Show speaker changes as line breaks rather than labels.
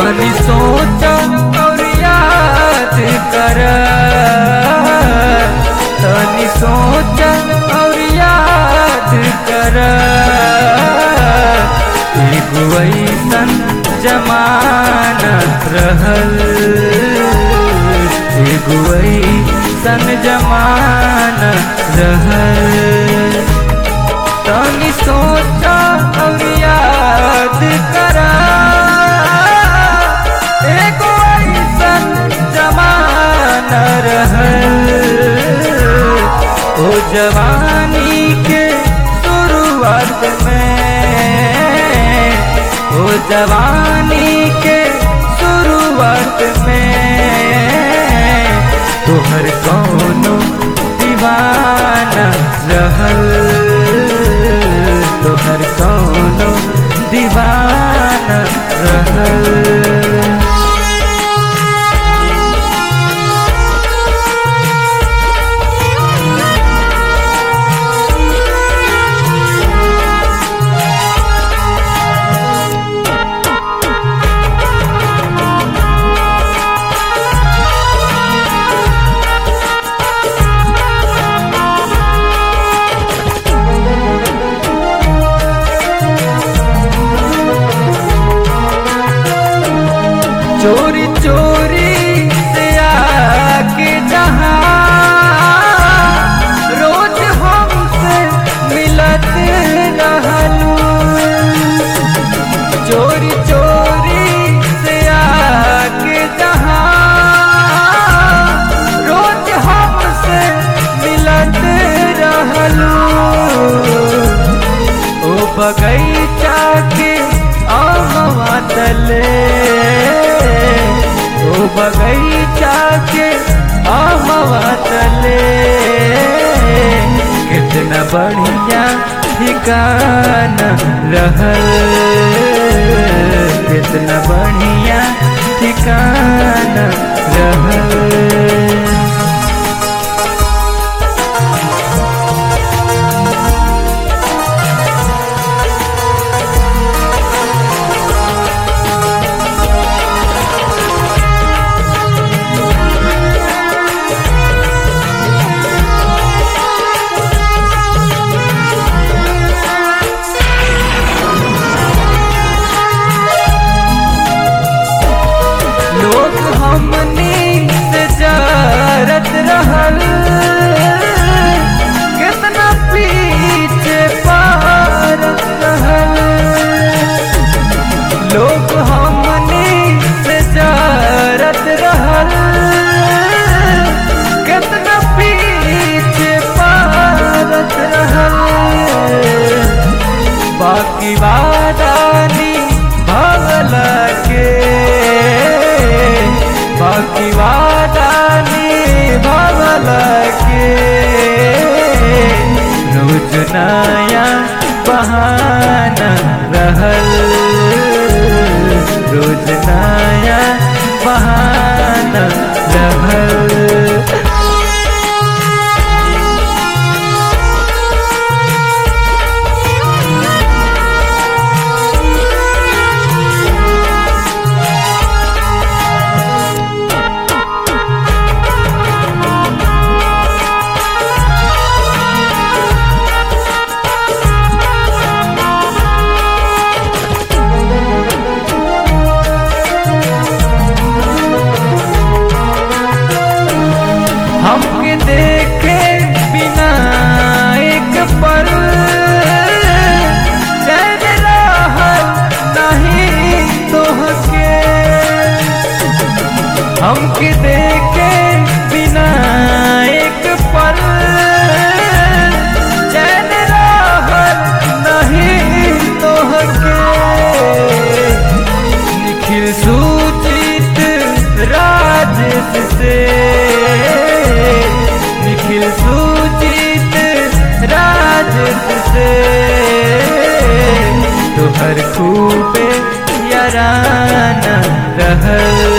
तनी सोच और याद कर तनी सोच और याद कर एगो ऐसन जमानत रहल एगो ऐसन जमानत रहल तनी सोच और याद कर एगो ऐसन जमाना रहल ओ जवानी के शुरुआत में ओ जवानी के शुरुआत में तोहर कौनो दीवाना रहल तोहर कौनो दीवाना रहल चोरी चोरी से आके जहाँ रोज हमसे मिलत रहलू चोरी चोरी से आके जहाँ रोज हमसे मिलत रहलू ओ बगैचा के आमवा तले ओ बगैचा के आमवा तले कितना बढ़िया ठिकाना रहल कितना बढ़िया ठिकाना रहल लोग हमनी से जरत रहल कितना पीछे पारत रहल लोग हमनी से जरत रहल कितना पीछे पारत रहल बाकी वादानी भगला के बाकी वादानी भगला के रोज नया बहाना रहल रोज नया बहाना रहल हमके देखे बिना एक पल चैन रहल नहीं तोहके हमके देखे बिना एक पल चैन रहल नहीं तोहके निखिल सूचित राजेश से निखिल सूचित राजेश से तोहर खूबे याराना रहल